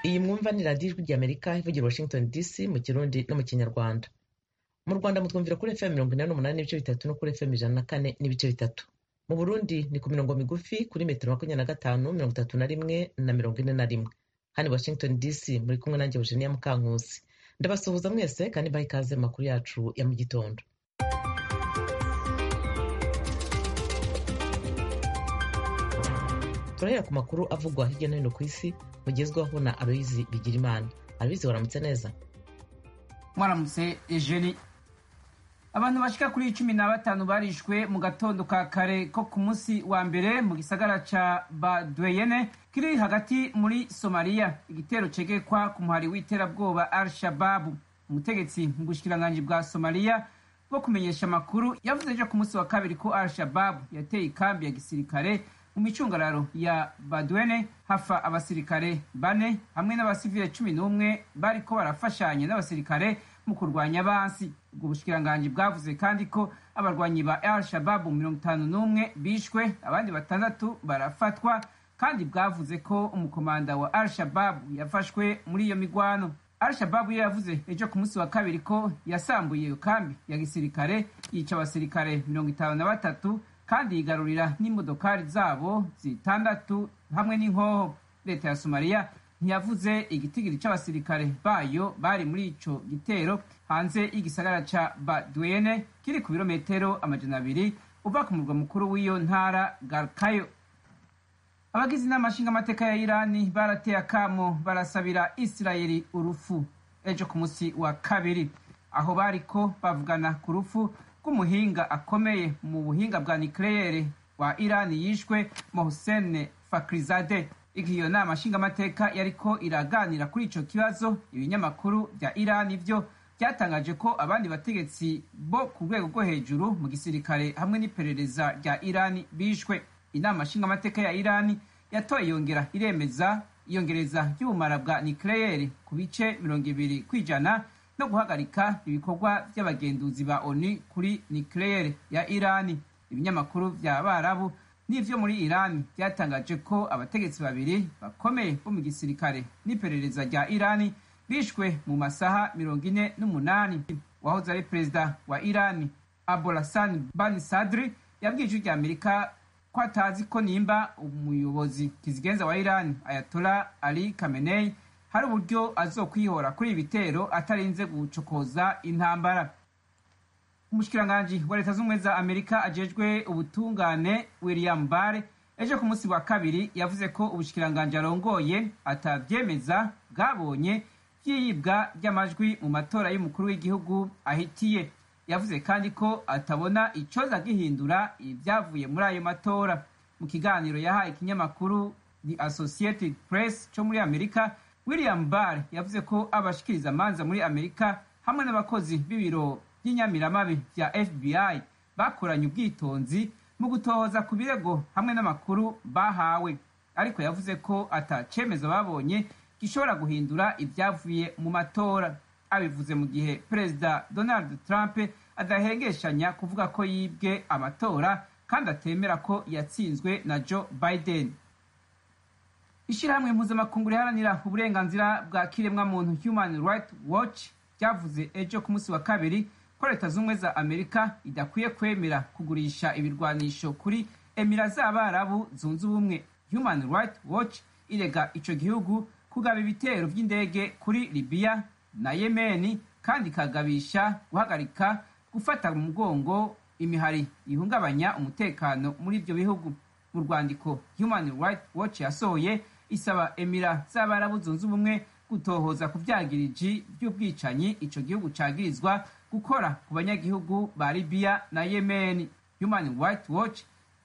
Iyi mwumva ni radiyo ijwi ry'Amerika ivugira Washington DC mu Kirundi no mu Kinyarwanda. Mu Rwanda mutwumvira kuri FM mirongo inani n'umunani n'ibice bitatu no kuri FM ijana na kane n'ibice bitatu. Mu Burundi ni ku mirongo migufi kuri metero makumyabiri na gatanu mirongo itatu na rimwe na mirongo ine na rimwe. Hano Washington DC muri kumwe nanjye Eugenia Mukankusi. Ndabasuhuza mwese kandi mbaha ikaze mu makuru yacu ya mu gitondo. turahera ku makuru avugwa hirya no hino ku isi mugezwaho na aloyizi bigirimana aloyizi waramutse neza mwaramutse ejeni abantu bashika kuri cumi na batanu barishwe mu gatondo ka kare ko ku munsi wa mbere mu gisagara ca badweyene kiri hagati muri somaliya igitero cegekwa ku muhari w'iterabwoba al shababu umutegetsi mu bushikiranganji bwa somaliya bwo kumenyesha amakuru yavuze ejo ku munsi wa kabiri ko al shababu yateye ikambi ya gisirikare mu micungararo ya badwene hafa abasirikare bane hamwe n'abasivile cumi n'umwe bariko barafashanya n'abasirikare mu kurwanya bansi ubwo bushikiranganji bwavuze kandi ko abarwanyi ba al shababu mirongo itanu n'umwe bishwe abandi batandatu barafatwa kandi bwavuze ko umukomanda wa al shababu yafashwe muri iyo migwano al shababu yo yavuze ejo ku munsi wa kabiri ko yasambuye iyo kambi ya gisirikare yica abasirikare mirongo itanu na batatu kandi yigarurira n'imodokari zabo zitandatu hamwe n'inkoho leta ya somaliya ntiyavuze igitigiri c'abasirikare bayo bari muri ico gitero hanze y'igisagara ca badwene kiri ku birometero amajana abiri uva ku murwa mukuru w'iyo ntara garkayo abagize inama nshingamateka ya irani barateye akamo barasabira isirayeli urufu ejo ku munsi wa kabiri aho bariko bavugana ku rufu rw'umuhinga akomeye mu buhinga bwa nikeleyeri wa irani yishwe mohsen fakrizade igihe iyo nama nshingamateka yariko iraganira kuri ico kibazo ibinyamakuru vya irani vyo byatangaje ko abandi bategetsi bo ku rwego rwo hejuru mu gisirikare hamwe n'iperereza rya irani bishwe inama nshingamateka ya irani yatoye yongera iremeza iyongereza ry'ubumara bwa nikeleyeri ku bice mirongo ibiri kw'ijana no guhagarika ibikorwa by'abagenduzi ba onu kuri nikeleyeri ya irani ibinyamakuru by'abarabu n'ivyo muri irani byatangaje ko abategetsi babiri bakomeye bo mu gisirikare n'iperereza rya irani bishwe mu masaha mirongo ine n'umunani wahoze ari perezida wa irani abolasani bani sadri yabwiye ijwi ry'amerika ko atazi ko nimba umuyobozi kizigenza wa irani ayatola ali kamenei hari uburyo azokwihora kuri ibi bitero atarinze gucokoza intambara umushikiranganji wa leta z'ubumwe za amerika ajejwe ubutungane william bare ejo ku munsi wa kabiri yavuze ko ubushikiranganji arongoye atavyemeza bwabonye vy'iyibwa ry'amajwi mu matora y'umukuru w'igihugu ahitiye yavuze kandi ko atabona icoza gihindura ivyavuye muri ayo matora mu kiganiro yahaye ikinyamakuru the associated press co muri amerika william barr yavuze ko abashikiriza amanza muri amerika hamwe n'abakozi b'ibiro by'inyamiramabi bya fbi bakoranye ubwitonzi mu gutohoza ku birego hamwe n'amakuru bahawe ariko yavuze ko atacemeza babonye gishobora guhindura ibyavuye mu matora abivuze mu gihe perezida donald trump adahengeshanya kuvuga ko yibwe amatora kandi atemera ko yatsinzwe na joe biden ishyirahamwe mpuzamakungu riharanira uburenganzira bwa kiremwamuntu human right watch ryavuze ejo ku munsi wa kabiri ko leta z'ubumwe za amerika idakwiye kwemera kugurisha ibirwanisho kuri emira z'abarabu zunze ubumwe human right watch irega ico gihugu kugaba ibitero by'indege kuri libiya na yemeni kandi ikagabisha guhagarika gufata mu mugongo imihari ihungabanya umutekano muri ibyo bihugu mu rwandiko human right watch yasohoye isaba emira z'abarabu zunze ubumwe gutohoza ku byagiriji by'ubwicanyi ico gihugu cagirizwa gukora ku banyagihugu ba libiya na yemen human right watch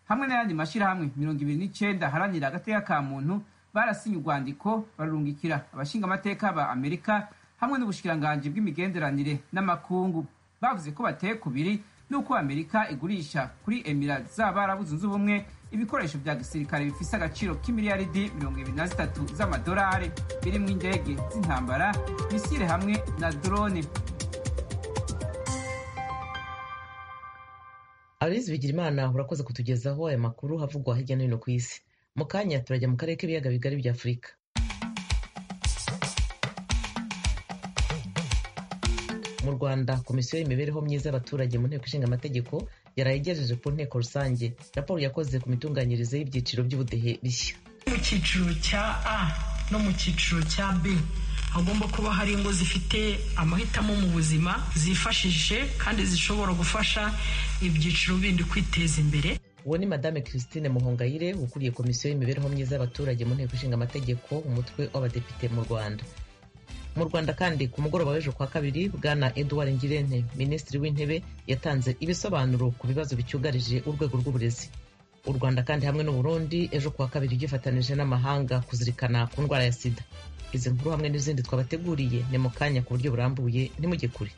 hamwe n'ayandi mashirahamwe mirongo ibiri n'icenda haranira agateka ka muntu barasinye urwandiko bararungikira abashingamateka ba amerika hamwe n'ubushikiranganji bw'imigenderanire n'amakungu bavuze ko bateye kubiri n'uko amerika igurisha kuri emira z'abarabu zunze ubumwe ibikoresho bya gisirikare bifise agaciro k'imiliyaridi mirongo ibiri na zitatu z'amadolari birimo indege z'intambara misile hamwe na drone aloyizi bigirimana urakoze kutugezaho aya makuru havugwa hirya no hino ku isi mu kanya turajya mu karere k'ibiyaga bigari bya afurika mu rwanda komisiyo y'imibereho myiza y'abaturage mu nteko ishinga amategeko yarayigejeje ku nteko rusange raporo yakoze ku mitunganyirize y'ibyiciro by'ubudehe bishya mu cyiciro cya a no mu cyiciro cya b hagomba kuba hari ingo zifite amahitamo mu buzima zifashishije kandi zishobora gufasha ibyiciro bindi kwiteza imbere uwo ni madame christine muhongayire ukuriye komisiyo y'imibereho myiza y'abaturage mu nteko ishinga amategeko umutwe w'abadepite mu rwanda mu rwanda kandi ku mugoroba w'ejo kwa kabiri bwana edouard ngirente minisitiri w'intebe yatanze ibisobanuro ku bibazo bicyugarije urwego rw'uburezi u rwanda kandi hamwe n'uburundi ejo kuwa kabiri ryifatanije n'amahanga kuzirikana ku ndwara ya sida izi nkuru hamwe n'izindi twabateguriye ni mu kanya ku buryo burambuye ntimujye kure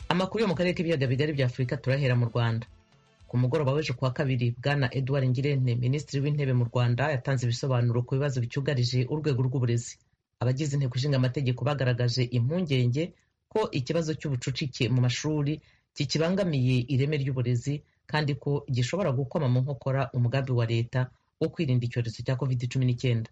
amakuru yo mu karere k'ibiyaga bigari bya afurika turahera mu rwanda ku mugoroba w'ejo kuwa kabiri bwana edouard ngirente minisitiri w'intebe mu rwanda yatanze ibisobanuro ku bibazo bicyugarije urwego rw'uburezi abagize inteko ishinga amategeko bagaragaje impungenge ko ikibazo cy'ubucucike mu mashuri kikibangamiye ireme ry'uburezi kandi ko gishobora gukoma mu nkokora umugambi wa leta wo kwirinda icyorezo cya covid cumi n'icyenda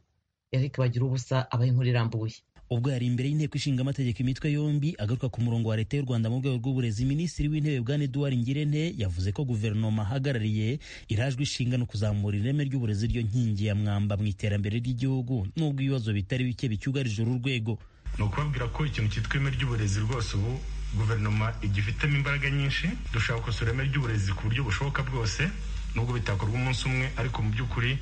eric bagira ubusa abaha inkuru irambuye ubwo yari imbere y'inteko ishinga amategeko imitwe yombi agaruka ku murongo wa leta y'u rwanda mu rwego rw'uburezi minisitiri w'intebe bwana eduard ngirente yavuze ko guverinoma ahagarariye irajwe ishinga no kuzamura ireme ry'uburezi ryo nkingi ya mwamba mu iterambere ry'igihugu n'ubwo ibibazo bitari bike bicyugarije uru rwego ni ukubabwira ko ikintu cyitwa ireme ry'uburezi rwose ubu guverinoma igifitemo imbaraga nyinshi dushaka gukosora ireme ry'uburezi ku buryo bushoboka bwose nubwo bitakorwa umunsi umwe ariko mu by'ukuri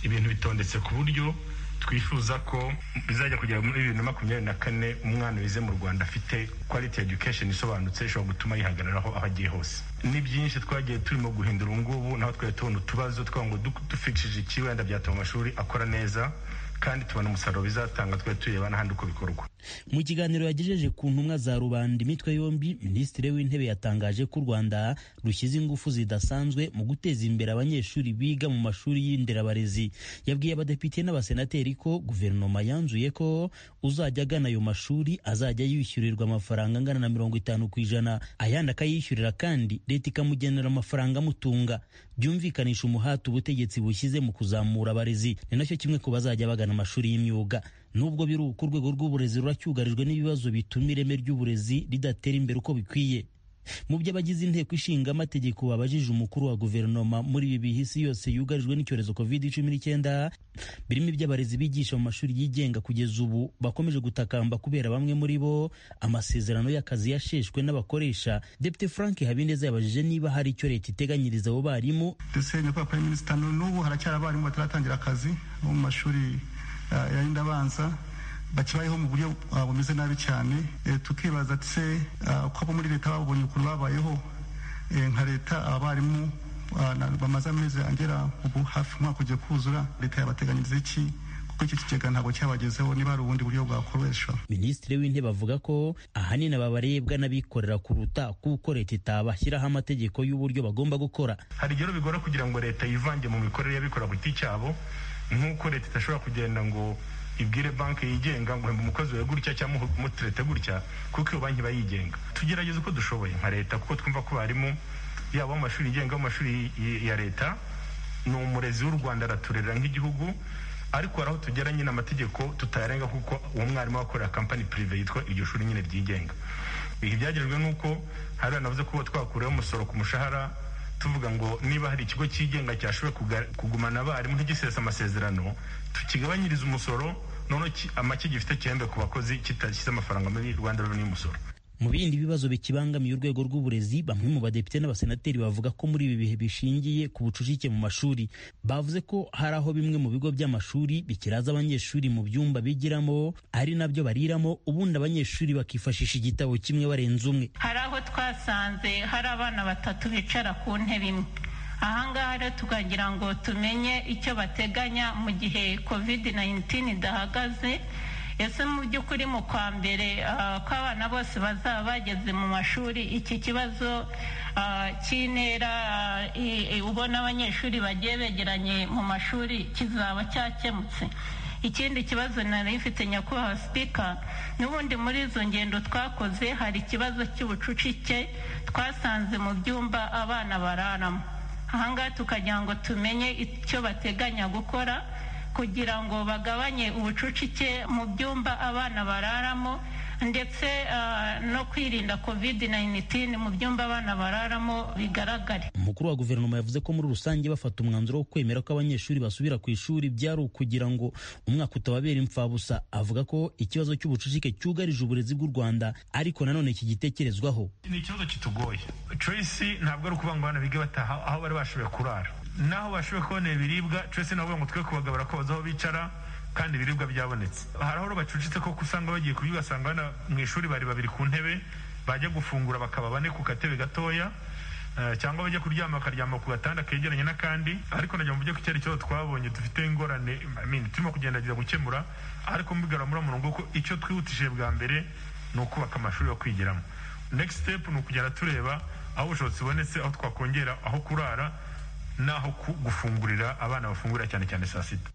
ibintu bitondetse ku buryo twifuza ko bizajya kugera muri bibiri na makumyabiri na kane umwana wize mu rwanda afite quality education isobanutse ishobora gutuma yihagararaho aho agiye hose ni byinshi twagiye turimo guhindura ubu ngubu naho twari tubona utubazo twagira ngo dufishije iki wenda byatuma amashuri akora neza kandi tubona umusaruro bizatanga twari tureba n'ahandi uko bikorwa mu kiganiro yagejeje ku ntumwa za rubanda imitwe yombi minisitiri w'intebe yatangaje ko u rwanda rushyize ingufu zidasanzwe mu guteza imbere abanyeshuri biga mu mashuri y'inderabarezi yabwiye abadepite n'abasenateri ko guverinoma yanzuye ko uzajya agana ayo mashuri azajya yishyurirwa amafaranga angana na mirongo itanu ku ijana ayandi akayishyurira kandi leta ikamugenera amafaranga amutunga byumvikanisha umuhati ubutegetsi bushyize mu kuzamura abarezi ni nacyo kimwe ku bazajya bagana amashuri y'imyuga nubwo biri uko urwego rw'uburezi ruracyugarijwe n'ibibazo bituma ireme ry'uburezi ridatera imbere uko bikwiye mu byo abagize inteko ishinga amategeko babajije umukuru wa guverinoma muri ibi bihe isi yose yugarijwe n'icyorezo covid cumi n'icyenda birimo iby'abarezi bigisha mu mashuri yigenga kugeza ubu bakomeje gutakamba kubera bamwe muri bo amasezerano y'akazi yasheshwe n'abakoresha depite frank habineza yabajije niba hari icyo leta iteganyiriza abo barimu dusenye kwa prime minister n'ubu haracyari abarimu bataratangira akazi bo mu mashuri yayindi abanza bakibayeho mu buryo bumeze nabi cyane tukibaza se uko abo muri leta babonye ukuntu babayeho nka leta abarimu bamaze amezi agera ubu hafi umwaka ugiye kuzura leta yabateganyiriza iki kuko iki kigega ntabwo cyabagezeho niba hari ubundi buryo bwakoreshwa minisitiri w'intebe avuga ko ahanini babarebwa n'abikorera kuruta kuko leta itabashyiraho amategeko y'uburyo bagomba gukora hari igihe bigora kugira ngo leta yivange mu mikorere y'abikorera ku giti cyabo nk'uko leta idashobora kugenda ngo ibwire banki yigenga ngo hemba umukozi wawe gutya cyangwa umutirete gutya kuko iyo banki iba yigenga tugerageze uko dushoboye nka leta kuko twumva ko barimu yaba mu mashuri yigenga mu mashuri ya leta ni umurezi w'u rwanda araturera nk'igihugu ariko hari aho tugera nyine amategeko tutayarenga kuko uwo mwarimu wakorera kampani pirive yitwa iryo shuri nyine ryigenga ibi byagejwe n'uko hari anavuze ko twakuriyeho umusoro ku mushahara tuvuga ngo niba hari ikigo cyigenga cyashoboye kugumana abarimu ntigisese amasezerano tukigabanyirize umusoro noneho amake gifite gihembe ku bakozi kitashyize amafaranga muri rwanda reveni y'umusoro mu bindi bibazo bikibangamiye urwego rw'uburezi bamwe mu badepite n'abasenateri bavuga ko muri ibi bihe bishingiye ku bucucike mu mashuri bavuze ko hari aho bimwe mu bigo by'amashuri bikiraza abanyeshuri mu byumba bigiramo ari nabyo bariramo ubundi abanyeshuri bakifashisha igitabo kimwe barenze umwe hari aho twasanze hari abana batatu bicara ku ntebe imwe ahangaha rero tukagira ngo tumenye icyo bateganya mu gihe covid 19 idahagaze ese mu by'ukuri mu kwa mbere ko abana bose bazaba bageze mu mashuri iki kibazo cy'intera ubona abanyeshuri bagiye begeranye mu mashuri kizaba cyakemutse ikindi kibazo nari ifite nyakubahwa sipika n'ubundi muri izo ngendo twakoze hari ikibazo cy'ubucucike twasanze mu byumba abana bararamo ahangaha tukagira ngo tumenye icyo bateganya gukora kugira ngo bagabanye ubucucike mu byumba abana bararamo ndetse no kwirinda covid 19 mu byumba abana bararamo bigaragare umukuru wa guverinoma yavuze ko muri rusange bafata umwanzuro wo kwemera ko abanyeshuri basubira ku ishuri byari ukugira ngo umwaka utababera imfabusa avuga ko ikibazo cy'ubucucike cyugarije uburezi bw'u rwanda ariko nanone kigitekerezwaho ni ikibazo kitugoye tracy ntabwo ari ukuvuga ngo abana bige bataha aho bari bashoboye kurara naho bashoboye kubonera ibiribwa tracy navuga ngo twe kubagabura ko bazaho bicara kandi ibiribwa byabonetse hari aho bacucitse koko usanga bagiye kubyo ugasanga mu ishuri bari babiri ku ntebe bajya gufungura bakaba bane ku gatebe gatoya cyangwa bajya kuryama bakaryama ku gatanda kegeranye n'akandi ariko najya mu buryo ku cyerekezo twabonye dufite ingorane turimo kugendageza gukemura ariko mbigarura muri murongo ko icyo twihutishije bwa mbere ni ukubaka amashuri yo kwigiramo next step ni ukugenda tureba aho ubushobozi bubonetse aho twakongera aho kurara n'aho gufungurira abana bafungurira cyane cyane saa sita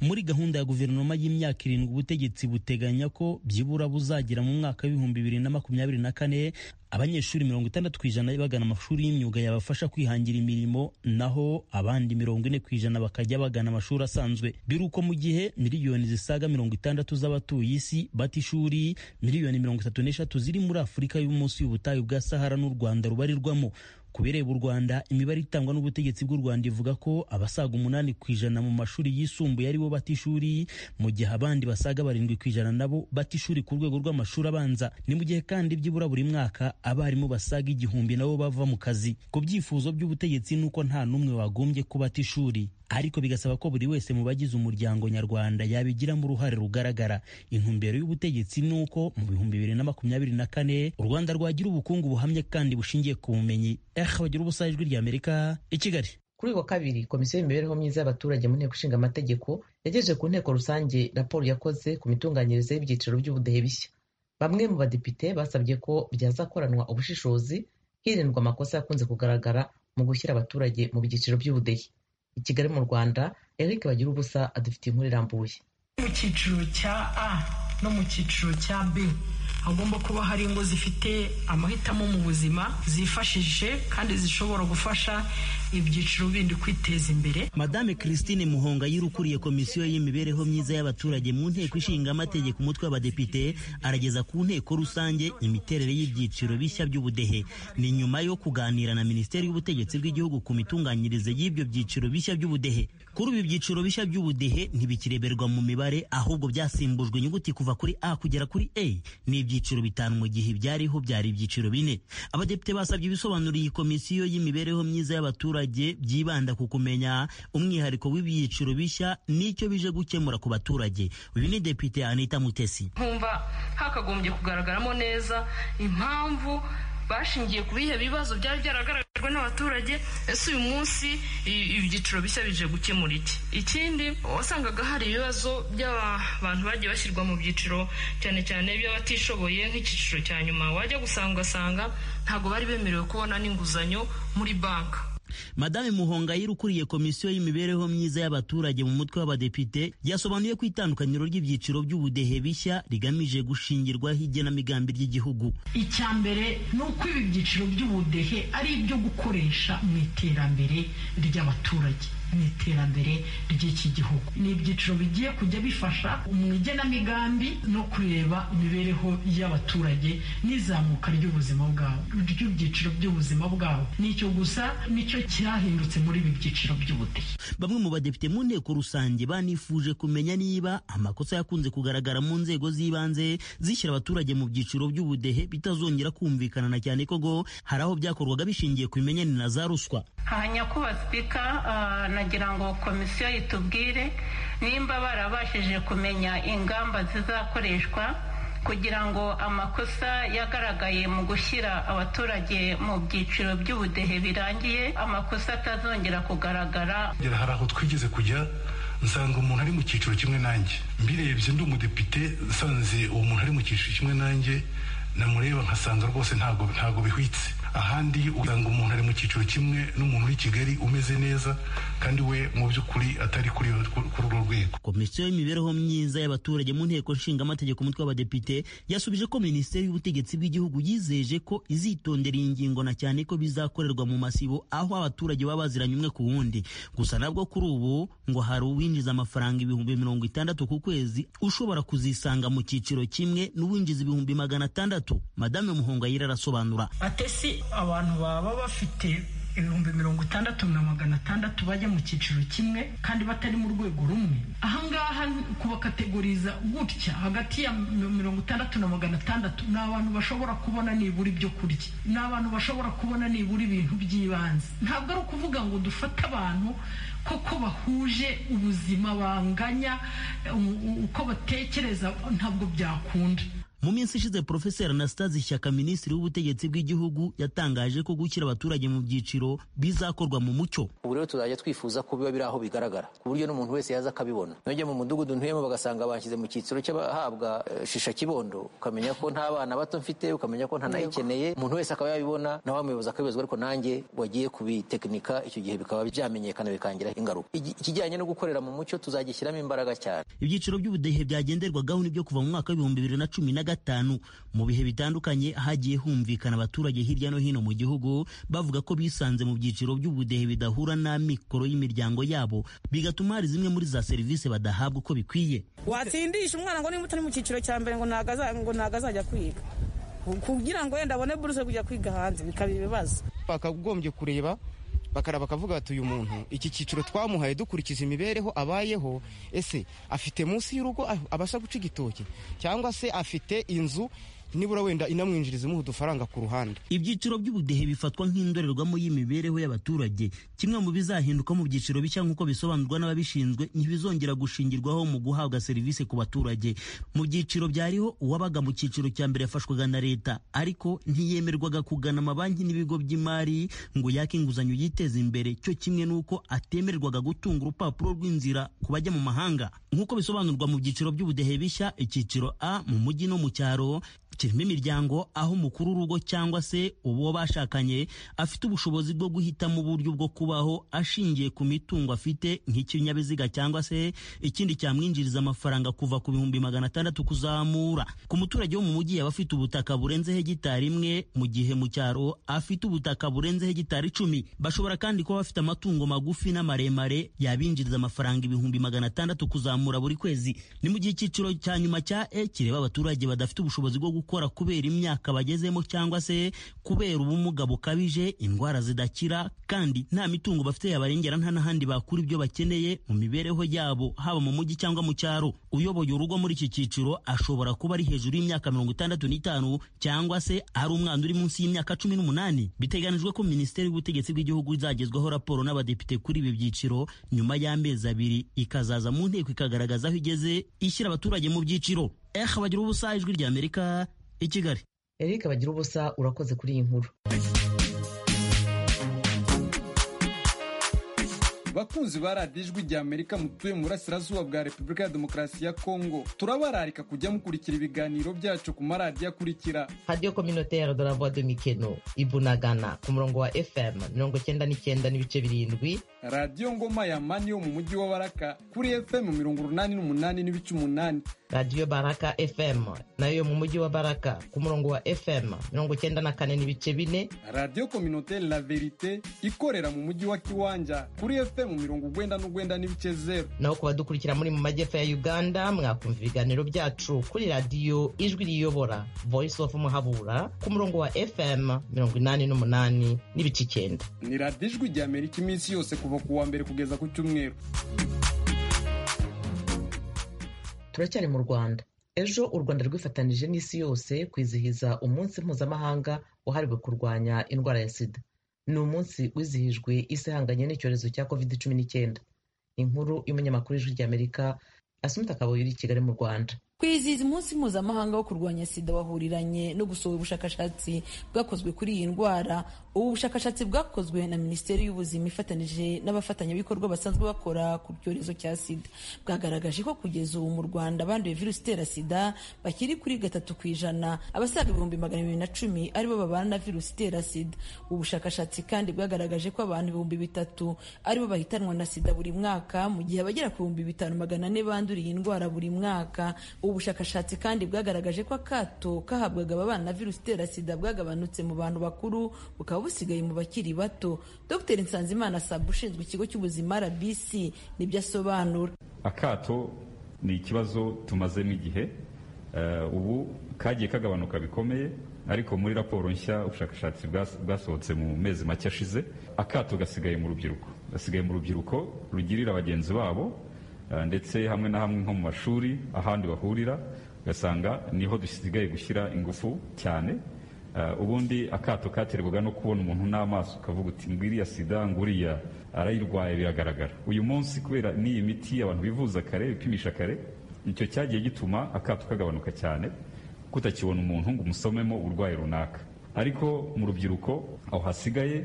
muri gahunda ya guverinoma y'imyaka irindwi ubutegetsi buteganya ko byibura buzagira mu mwaka w'ibihumbi bibiri na makumyabiri na kane abanyeshuri mirongo itandatu ku ijana bagana amashuri y'imyuga yabafasha kwihangira imirimo naho abandi mirongo ine ku ijana bakajya bagana amashuri asanzwe dore uko mu gihe miliyoni zisaga mirongo itandatu z'abatuye isi bata ishuri miliyoni mirongo itatu n'eshatu ziri muri afurika y'umunsi y'ubutayu bwa sahara n'u rwanda rubarirwamo ku bireba u rwanda imibare itangwa n'ubutegetsi bw'u rwanda ivuga ko abasaga umunani ku ijana mu mashuri yisumbuye aribo bata ishuri mu gihe abandi basaga barindwi ku ijana nabo bata ishuri ku rwego rw'amashuri abanza ni mu gihe kandi byibura buri mwaka abarimu basaga igihumbi nabo bava mu kazi ku byifuzo by'ubutegetsi n'uko nta n'umwe wagombye kubata ishuri ariko bigasaba ko buri wese mu bagize umuryango nyarwanda yabigiramo uruhare rugaragara intumbero y'ubutegetsi ni uko mu bihumbi bibiri na makumyabiri na kane u rwanda rwagira ubukungu buhamye kandi bushingiye ku bumenyi eha bagira ubusa ijwi ry'amerika i kigali kuri uyu wa kabiri komisiyo y'imibereho myiza y'abaturage mu nteko ishinga amategeko yagejeje ku nteko rusange raporo yakoze ku mitunganyirize y'ibyiciro by'ubudehe bishya bamwe mu badepite basabye ko byazakoranwa ubushishozi hirindwa amakosa yakunze kugaragara mu gushyira abaturage mu byiciro by'ubudehe i kigali mu rwanda eric bagira ubusa adufite inkuru irambuye mu cyiciro cya a no mu cyiciro cya b hagomba kuba hari ingo zifite amahitamo mu buzima zifashije kandi zishobora gufasha ibyiciro bindi kwiteza imbere madame christine muhonga ukuriye komisiyo y'imibereho myiza y'abaturage mu nteko ishinga amategeko umutwe w'abadepite arageza ku nteko rusange imiterere y'ibyiciro bishya by'ubudehe ni nyuma yo kuganira na minisiteri y'ubutegetsi bw'igihugu ku mitunganyirize y'ibyo byiciro bishya by'ubudehe kuri ibi byiciro bishya by'ubudehe ntibikireberwa mu mibare ahubwo byasimbujwe inyuguti kuva kuri a kugera kuri a ni ibyiciro bitanu mu gihe ibyariho byari ibyiciro bine abadepite basabye ibisobanuro iyi komisiyo y'imibereho myiza y'abaturage abaturage byibanda ku kumenya umwihariko w'ibyiciro bishya n'icyo bije gukemura ku baturage uyu ni depite anita mutesi nkumva hakagombye kugaragaramo neza impamvu bashingiye ku bihe bibazo byari byaragaragajwe n'abaturage ese uyu munsi ibyiciro bishya bije gukemura iki ikindi wasangaga hari ibibazo by'abantu bagiye bashyirwa mu byiciro cyane cyane by'abatishoboye nk'icyiciro cya nyuma wajya gusanga ugasanga ntabwo bari bemerewe kubona n'inguzanyo muri banki madame muhongayire ukuriye komisiyo y'imibereho myiza y'abaturage mu mutwe w'abadepite yasobanuye ko itandukaniro ry'ibyiciro by'ubudehe bishya rigamije gushingirwaho igenamigambi ry'igihugu icya mbere ni uko ibi byiciro by'ubudehe ari ibyo gukoresha mu iterambere ry'abaturage mu iterambere ry'iki gihugu ni ibyiciro bigiye kujya bifasha mu igenamigambi no kureba imibereho y'abaturage n'izamuka ry'ubuzima bwabo ry'ibyiciro by'ubuzima bwabo nicyo gusa nicyo cyahindutse muri ibi byiciro by'ubudehe bamwe mu badepite mu nteko rusange banifuje kumenya niba amakosa yakunze kugaragara mu nzego z'ibanze zishyira abaturage mu byiciro by'ubudehe bitazongera kumvikana na cyane ko ngo hari aho byakorwaga bishingiye ku bimenyane na za ruswa hanya kuba sipika uh, nagira ngo komisiyo yitubwire nimba barabashije kumenya ingamba zizakoreshwa kugira ngo amakosa yagaragaye mu gushyira abaturage mu byiciro by'ubudehe birangiye amakosa atazongera kugaragara hari aho twigeze kujya nsanga umuntu ari mu cyiciro kimwe nanjye mbirebye ndi umudepite nsanze uwo muntu ari mu cyiciro kimwe nanjye namureba nkasanga rwose ntabwo bihwitse ahandi usanga umuntu ari mu cyiciro kimwe n'umuntu w'i kigali umeze neza kandi we mu by'ukuri atari kuri kuri urwo rwego komisiyo y'imibereho myiza y'abaturage mu nteko nshinga amategeko umutwe w'abadepite yasubije ko minisiteri y'ubutegetsi bw'igihugu yizeje ko izitondera iyi ngingo na cyane ko bizakorerwa mu masibo aho abaturage baba baziranye umwe ku wundi gusa nabwo kuri ubu ngo hari uwinjiza amafaranga ibihumbi mirongo itandatu ku kwezi ushobora kuzisanga mu cyiciro kimwe n'uwinjiza ibihumbi magana atandatu madame muhongayire arasobanura atesi abantu baba bafite ibihumbi mirongo itandatu na magana atandatu bajya mu cyiciro kimwe kandi batari mu rwego rumwe ahangaha kubakategoriza gutya hagati ya mirongo itandatu na magana atandatu ni abantu bashobora kubona nibura ibyo kurya ni abantu bashobora kubona nibura ibintu by'ibanze ntabwo ari ukuvuga ngo dufate abantu koko bahuje ubuzima banganya uko batekereza ntabwo byakunda mu minsi ishize profeseri anastase ishyaka minisitiri w'ubutegetsi bw'igihugu yatangaje ko gushyira abaturage mu byiciro bizakorwa mu mucyo ubu rero tuzajya twifuza ko biba biri aho bigaragara ku buryo n'umuntu wese yaza akabibona nujya mu mudugudu ntuyemo bagasanga banshyize mu cyiciro cy'abahabwa shisha kibondo ukamenya ko nta bana bato mfite ukamenya ko ntanayikeneye umuntu wese akaba yabibona nawe wamuyoboza akabibazwa ariko nanjye wagiye kubitekinika icyo gihe bikaba byamenyekana bikangira ingaruka ikijyanye no gukorera mu mucyo tuzagishyiramo imbaraga cyane ibyiciro by'ubudehe byagenderwagaho nibyo kuva mu mwaka w'ibihumbi bibiri na cumi na gatanu mu bihe bitandukanye hagiye humvikana abaturage hirya no hino mu gihugu bavuga ko bisanze mu byiciro by'ubudehe bidahura n'amikoro y'imiryango yabo bigatuma hari zimwe muri za serivisi badahabwa uko bikwiye watsindisha umwana ngo niba utari mu cyiciro cya mbere ngo ntabwo azajya kwiga kugira ngo wenda abone buruse kujya kwiga hanze bikaba ibibazo bakagombye kureba bakaraba bakavuga bati uyu muntu iki cyiciro twamuhaye dukurikiza imibereho abayeho ese afite munsi y'urugo abasha guca igitoki cyangwa se afite inzu nibura wenda inamwinjiriza imuha udufaranga ku ruhande ibyiciro by'ubudehe bifatwa nk'indorerwamo y'imibereho y'abaturage kimwe mu bizahinduka mu byiciro bishya nk'uko bisobanurwa n'ababishinzwe ntibizongera gushingirwaho mu guhabwa serivisi ku baturage mu byiciro byariho uwabaga mu cyiciro cya mbere yafashwaga na leta ariko ntiyemerwaga kugana amabanki n'ibigo by'imari ngo yake inguzanyo yiteze imbere cyo kimwe n'uko atemerwaga gutunga urupapuro rw'inzira ku bajya mu mahanga nk'uko bisobanurwa mu byiciro by'ubudehe bishya icyiciro a mu mujyi no mu cyaro kirimo imiryango aho umukuru w'urugo cyangwa se uwo bashakanye afite ubushobozi bwo guhitamo uburyo bwo kubaho ashingiye ku mitungo afite nk'ikinyabiziga cyangwa se ikindi cyamwinjiriza amafaranga kuva ku bihumbi magana atandatu kuzamura ku muturage wo mu mujyi yaba afite ubutaka burenze hegitari imwe mu gihe mu cyaro afite ubutaka burenze hegitari icumi bashobora kandi kuba bafite amatungo magufi n'amaremare yabinjiriza amafaranga ibihumbi magana atandatu kuzamura buri kwezi ni mu gihe icyiciro cya nyuma cya e kireba abaturage badafite ubushobozi bwo gukora gukora kubera imyaka bagezemo cyangwa se kubera ubumuga bukabije indwara zidakira kandi nta mitungo bafite yabarengera nta n'ahandi bakura ibyo bakeneye mu mibereho yabo haba mu mujyi cyangwa mu cyaro uyoboye urugo muri iki cyiciro ashobora kuba ari hejuru y'imyaka mirongo itandatu n'itanu cyangwa se ari umwana uri munsi y'imyaka cumi n'umunani biteganijwe ko minisiteri y'ubutegetsi bw'igihugu izagezwaho raporo n'abadepite kuri ibi byiciro nyuma y'amezi abiri ikazaza mu nteko ikagaragaza aho igeze ishyira abaturage mu byiciro ehe bagira ubusa ijwi ry'amerika i kigali erike bagira ubusa urakoze kuri iyi nkuru bakunzi ba radiyo ijwi rya amerika mutuye mu burasirazuba bwa repubulika ya demokarasi ya kongo turabararika kujya mukurikira ibiganiro byacu ku maradiyo akurikira radiyo kominotere de la voix de mikeno ibunagana ku murongo wa fm mirongo icyenda n'icyenda n'ibice birindwi radiyo ngoma ya mani yo mu mujyi wa baraka kuri fm mirongo urunani n'umunani n'ibice umunani radiyo baraka fm nayo yo mu mujyi wa baraka ku murongo wa fm mirongo icyenda na kane n'ibice bine radiyo kominotere la verite ikorera mu mujyi wa kiwanja kuri fm mu mirongo ugwenda n'ugwenda n'ibice zeru naho ku badukurikira muri mu majyepfo ya uganda mwakumva ibiganiro byacu kuri radiyo ijwi riyobora voice of muhabura ku murongo wa fm mirongo inani n'umunani n'ibice icyenda ni radiyo ijwi rya amerika iminsi yose kuva ku wa mbere kugeza ku cyumweru turacyari mu rwanda ejo u rwanda rwifatanije n'isi yose kwizihiza umunsi mpuzamahanga wahariwe kurwanya indwara ya sida ni umunsi wizihijwe isi ihanganye n'icyorezo cya covid cumi n'icyenda inkuru y'umunyamakuru w'ijwi ry'amerika asunta kabuye uri i kigali mu rwanda kwizihiza umunsi mpuzamahanga wo kurwanya sida wahuriranye no gusohora ubushakashatsi bwakozwe kuri iyi ndwara ubu bushakashatsi bwakozwe na minisiteri y'ubuzima ifatanije n'abafatanyabikorwa basanzwe bakora ku cyorezo cya sida bwagaragaje ko kugeza ubu mu rwanda abanduye virusi itera sida bakiri kuri gatatu ku ijana abasaga ibihumbi magana bibiri na cumi aribo babana na virusi itera sida ubushakashatsi kandi bwagaragaje ko abantu ibihumbi bitatu aribo bahitanwa na sida buri mwaka mu gihe abagera ku bihumbi bitanu magana ane banduriye iyi ndwara buri mwaka ubu bushakashatsi kandi bwagaragaje ko akato kahabwaga ababana na virusi itera sida bwagabanutse mu bantu bakuru bukaba busigaye mu bakiri bato dr nsanzimana sabu ushinzwe ikigo cy'ubuzima rbc nibyo asobanura akato ni ikibazo tumazemo igihe eh, ubu kagiye kagabanuka bikomeye ariko muri raporo nshya ubushakashatsi bwasohotse mu mezi make ashize akato gasigaye mu rubyiruko gasigaye mu rubyiruko rugirira bagenzi babo ndetse hamwe na hamwe nko mu mashuri ahandi bahurira ugasanga niho dusigaye gushyira ingufu cyane ubundi akato katerwaga no kubona umuntu n'amaso ukavuga uti ngwiriya sida nguriya arayirwaye biragaragara uyu munsi kubera n'iyi miti abantu bivuza kare bipimisha kare icyo cyagiye gituma akato kagabanuka cyane kutakibona umuntu ngo umusomemo uburwayi runaka ariko mu rubyiruko aho hasigaye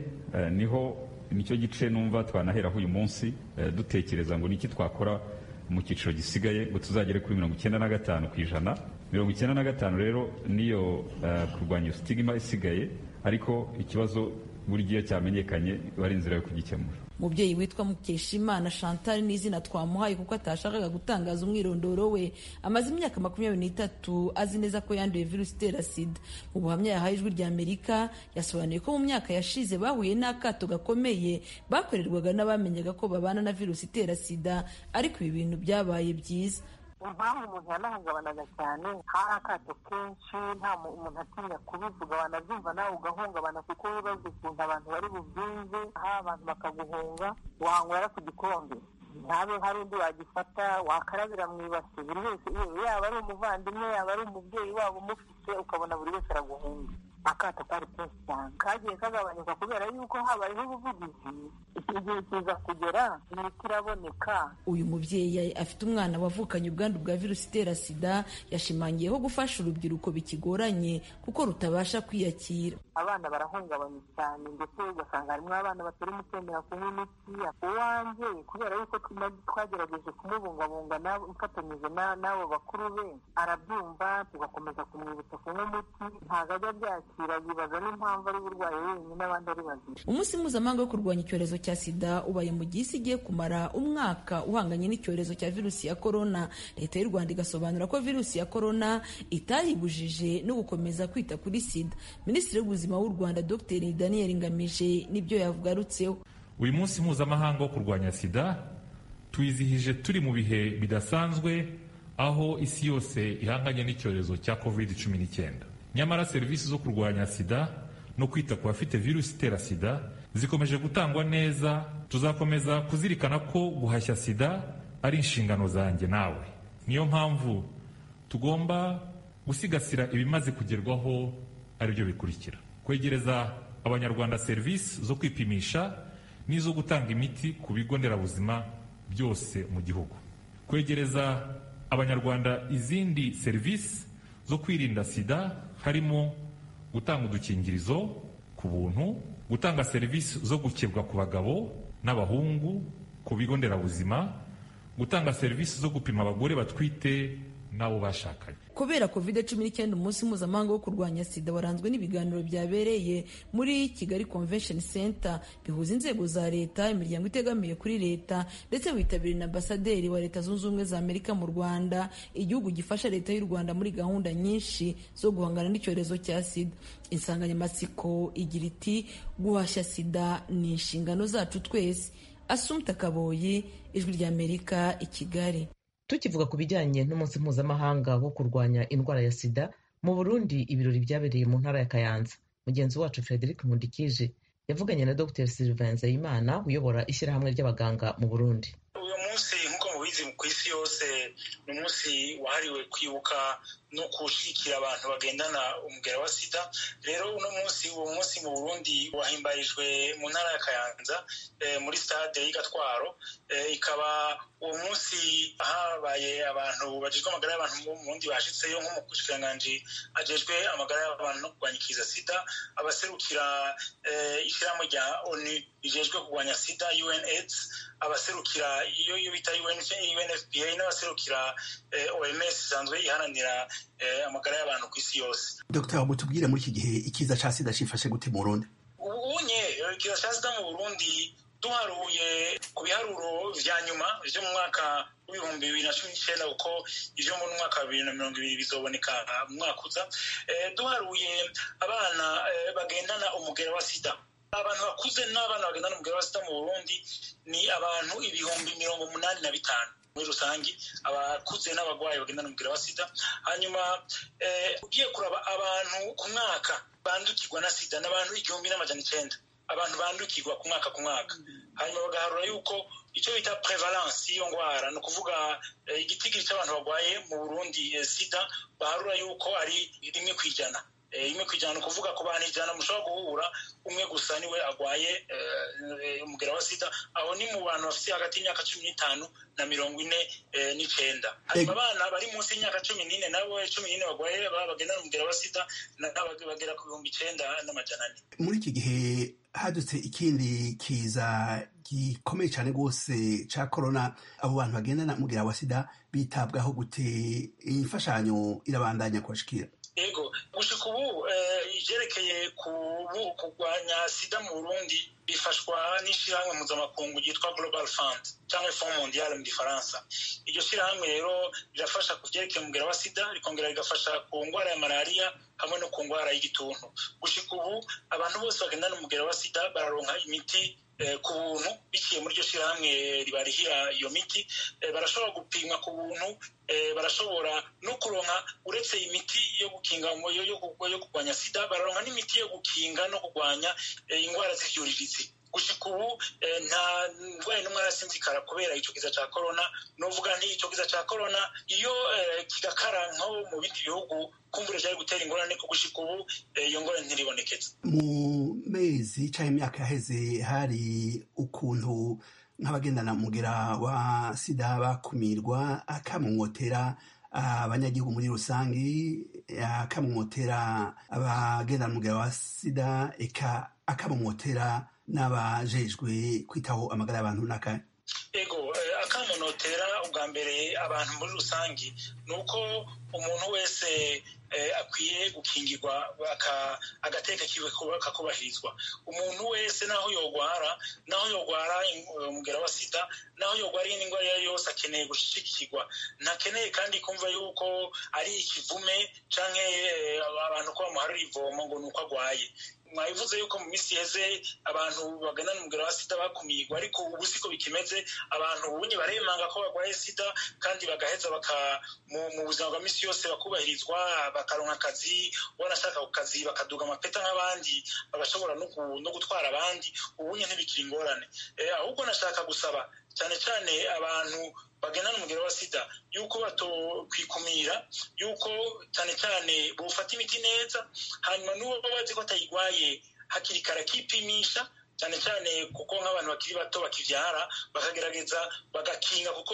niho nicyo gice numva twanaheraho uyu munsi dutekereza ngo niki twakora mu cyiciro gisigaye ngo tuzagere kuri mirongo icyenda na gatanu ku ijana mirongo icyenda na gatanu rero niyo kurwanya sitigima isigaye ariko ikibazo buri gihe cyamenyekanye bari inzira yo kugikemura umubyeyi witwa mukeshimana chantal n'izina twamuhaye kuko atashakaga gutangaza umwirondoro we amaze imyaka makumyabiri n'itatu azi neza ko yanduye virusi itera sida mu buhamya yahaye ijwi rya amerika yasobanuye ko mu myaka yashize bahuye n'akato gakomeye bakorerwaga n'abamenyaga ko babana na virusi itera sida ariko ibi bintu byabaye byiza impamvu umuntu yanahungabanaga cyane hari akato kenshi nta umuntu atinya kubivuga wanabyumva nawe ugahungabana kuko wibaza ukuntu abantu bari bubyumve hari abantu bakaguhunga wanywera ku gikombe ntabe hari undi wagifata wakarabira mu ibasi buri wese yaba ari umuvandimwe yaba ari umubyeyi waba umufite ukabona buri wese araguhunga akato kari kenshi cyane kagiye kagabanyuka kubera yuko habayeho ubuvugizi igihe kiza kugera imiti iraboneka uyu mubyeyi afite umwana wavukanye ubwandu bwa virusi itera sida yashimangiye ko gufasha urubyiruko bikigoranye kuko rutabasha kwiyakira abana barahungabanye cyane ndetse ugasanga harimo abana batari mukwemera kunywa imiti uwanjye kubera yuko twagerageje kumubungabunga mfatanyije n'abo bakuru be arabyumva tugakomeza kumwibutsa kunywa umuti ntabwo ajya abyakira yibaza n'impamvu ari burwaye wenyine abandi ari bazima umunsi mpuzamahanga wo kurwanya icyorezo cya sida ubaye mu gihe isi igiye kumara umwaka uhanganye n'icyorezo cya virusi ya korona leta y'u rwanda igasobanura ko virusi ya korona itayibujije no gukomeza kwita kuri sida minisitiri w'ubuzima w'ubuzima w'u rwanda dr daniel ngamije nibyo yavugarutseho uyu munsi mpuzamahanga wo kurwanya sida twizihije turi mu bihe bidasanzwe aho isi yose ihanganye n'icyorezo cya covid 19 nyamara serivisi zo kurwanya sida no kwita ku bafite virusi itera sida zikomeje gutangwa neza tuzakomeza kuzirikana ko guhashya sida ari inshingano zanjye nawe niyo mpamvu tugomba gusigasira ibimaze kugerwaho aribyo bikurikira kwegereza abanyarwanda serivisi zo kwipimisha n'izo gutanga imiti ku bigo nderabuzima byose mu gihugu kwegereza abanyarwanda izindi serivisi zo kwirinda sida harimo gutanga udukingirizo ku buntu gutanga serivisi zo gukebwa ku bagabo n'abahungu ku bigo nderabuzima gutanga serivisi zo gupima abagore batwite n'abo bashakanye kubera covid cumi n'icyenda umunsi mpuzamahanga wo kurwanya sida waranzwe n'ibiganiro byabereye muri kigali convention center bihuza inzego za leta imiryango itegamiye kuri leta ndetse witabiriwe na ambasaderi wa leta zunze ubumwe za amerika mu rwanda igihugu gifasha leta y'u rwanda muri gahunda nyinshi zo guhangana n'icyorezo cya sida insanganyamatsiko igira iti guhashya sida ni inshingano zacu twese asumta kaboyi ijwi ry'amerika i kigali tukivuga ku bijyanye n'umunsi mpuzamahanga wo kurwanya indwara ya sida mu burundi ibirori byabereye mu ntara ya kayanza mugenzi wacu frederic mundikije yavuganye na dr sylvain nzeyimana uyobora ishyirahamwe ry'abaganga mu burundi uyu munsi nk'uko mubizi ku isi yose ni umunsi wahariwe kwibuka no gushyigikira abantu bagendana umugera wa sida rero uno munsi uwo munsi mu burundi wahimbarijwe mu ntara ya kayanza muri stade y'igatwaro ikaba uwo munsi habaye abantu bagizwe amagara y'abantu mu burundi bashyitseyo nk'umushyikiranganji agejwe amagara y'abantu no kurwanya ikiza sida abaserukira ishyirahamwe rya onu rijejwe kurwanya sida unaids abaserukira iyo bita unfpa n'abaserukira oms isanzwe iharanira amagara y'abantu ku isi yose dr mutubwire muri iki gihe ikiza cya sida cyifashe gute mu burundi ubunye ikiza cya sida mu burundi duharuye ku biharuro vya nyuma vyo mu mwaka w'ibihumbi bibiri na cumi n'icenda kuko ivyo mu mwaka wa bibiri na mirongo ibiri bizoboneka mu mwaka uza duharuye abana bagendana umugera wa sida abantu bakuze n'abana bagendana umugera wa sida mu burundi ni abantu ibihumbi mirongo umunani na bitanu muri rusange abakuze n'abarwayi bagendana umugera wa sida hanyuma ugiye kuraba abantu ku mwaka bandukirwa na sida ni abantu igihumbi n'amajana icenda abantu bandukirwa ku mwaka ku mwaka hanyuma bagaharura yuko icyo bita prevalence y'iyo ndwara ni ukuvuga igitigiri cy'abantu barwaye mu burundi sida baharura yuko ari rimwe ku ijana rimwe ku ijana ni ukuvuga ku bantu ijana mushobora guhura umwe gusa niwe arwaye umugera wa sida aho ni mu bantu bafite hagati y'imyaka cumi n'itanu na mirongo ine n'icyenda hanyuma abana bari munsi y'imyaka cumi n'ine nabo cumi n'ine barwaye bagendana umugera wa sida bagera ku bihumbi icyenda n'amajana ane muri iki gihe hadutse ikindi kiza gikomeye cyane rwose cya korona abo bantu bagendana umugera wa sida bitabwaho gute imfashanyo irabandanya kubashikira yego gushika ubu ivyerekeye kurwanya sida mu burundi bifashwa n'ishirahamwe mpuzamakungu ryitwa global fund cyangwa fond mondial mu gifaransa iryo shirahamwe rero rirafasha ku vyerekeye umugera wa sida rikongera rigafasha ku ngwara ya malariya hamwe no ku ngwara y'igituntu gushika ubu abantu bose bagendana umugera wa sida bararonka imiti ku buntu biciye muri iryo shyirahamwe ribarihira iyo miti barashobora gupimwa ku buntu barashobora no kuronka uretse imiti yo gukinga yo kurwanya sida bararonka n'imiti yo gukinga no kurwanya indwara z'ibyorezo gushika ubu nta ndwara n'umwe arasinzikara kubera icyo kiza cya korona nuvuga nti icyo kiza cya korona iyo kigakara nko mu bindi bihugu kumbura cyari gutera ingorane kuko gushika ubu iyo ngorane ntiriboneketse mu mezi cyangwa imyaka yaheze hari ukuntu nk'abagendana mugera wa sida bakumirwa akamumotera abanyagihugu muri rusange akamumotera abagendana mugera wa sida eka akamumotera n'abajejwe kwitaho amagara y'abantu n'akahe ego akamunotera ubwa mbere abantu muri rusange ni uko umuntu wese akwiye gukingirwa agateka kiwe kakubahirizwa umuntu wese naho yorwara naho yorwara umugera wa sida naho yorwara iyi ndwara iyo ari yo yose akeneye gushyigikirwa ntakeneye kandi kumva yuko ari ikivume cyangwa abantu ko bamuharira ivomo ngo ni uko arwaye mwabivuze yuko mu minsi iheze abantu baganana umugera wa sida bakumirwa ariko ubu siko bikimeze abantu ubunye baremanga ko barwaye sida kandi bagaheza baka mu buzima bwa minsi yose bakubahirizwa bakaronka akazi wanashaka ku kazi bakaduga amapeta nk'abandi bagashobora no gutwara abandi ubunye ntibikiri ingorane ahubwo nashaka gusaba cyane cyane abantu bagendana umugero wa sida yuko batokwikumira yuko cyane cyane bufata imiti neza hanyuma n'uwo bazi ko atayirwaye hakiri kare akipimisha cyane cyane kuko nk'abantu bakiri bato bakibyara bakagerageza bagakinga kuko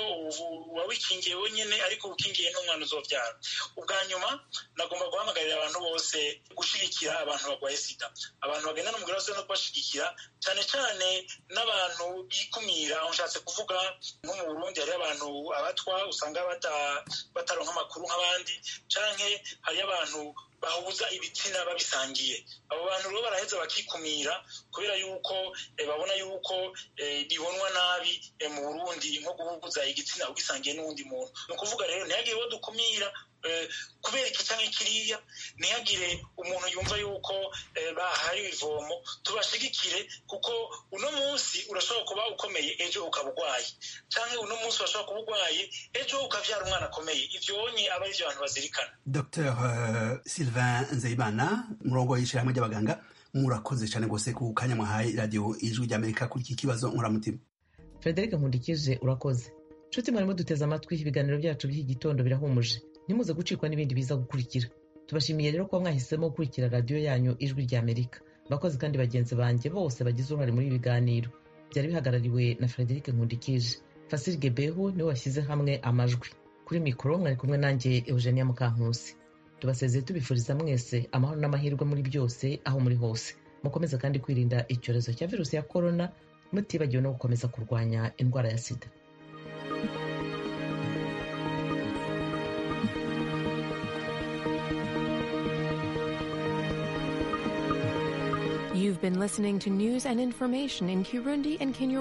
uba wikingiye wenyine ariko ukingiye n'umwana uzobyara ubwa nyuma nagomba guhamagarira abantu bose gushyigikira abantu barwaye sida abantu bagendana umugore wose no kubashyigikira cyane cyane n'abantu bikumira aho nshatse kuvuga nko mu burundi hariyo abantu abatwa usanga bataronka amakuru nk'abandi cyangwa hariyo abantu bahuza ibitsina babisangiye abo bantu rero baraheza bakikumira kubera yuko babona yuko bibonwa nabi mu burundi nko guhuguza igitsina ugisangiye n'uwundi muntu ni ukuvuga rero ntihagire uwo dukumira kubera iki cyangwa ikiriya ntihagire umuntu yumva yuko bahaye ivomo tubashigikire kuko uno munsi urashobora kuba ukomeye ejo ukaba urwaye cyangwa uno munsi urashobora kuba urwaye ejo ukabyara umwana akomeye ibyo wonye aba ari byo abantu bazirikana dr sylvain nzeyimana umurongo w'ishyirahamwe ry'abaganga murakoze cyane rwose ku kanya mwahaye radiyo ijwi ry'amerika kuri iki kibazo nkuramutima frederic nkundikize urakoze nshuti mwarimo duteze amatwi ibiganiro byacu by'iki gitondo birahumuje ntimuze gucikwa n'ibindi biza gukurikira tubashimiye rero kuba mwahisemo gukurikira radiyo yanyu ijwi ry'amerika abakozi kandi bagenzi banjye bose bagize uruhare muri ibi biganiro byari bihagarariwe na frederic nkundikije fasiri gebehu niwe washyize hamwe amajwi kuri mikoro mwari kumwe nanjye eugenia mukankusi tubasezeye tubifuriza mwese amahoro n'amahirwe muri byose aho muri hose mukomeze kandi kwirinda icyorezo cya virusi ya korona mutibagiwe no gukomeza kurwanya indwara ya sida You've been listening to news and information in Kirundi and Kinyarwanda.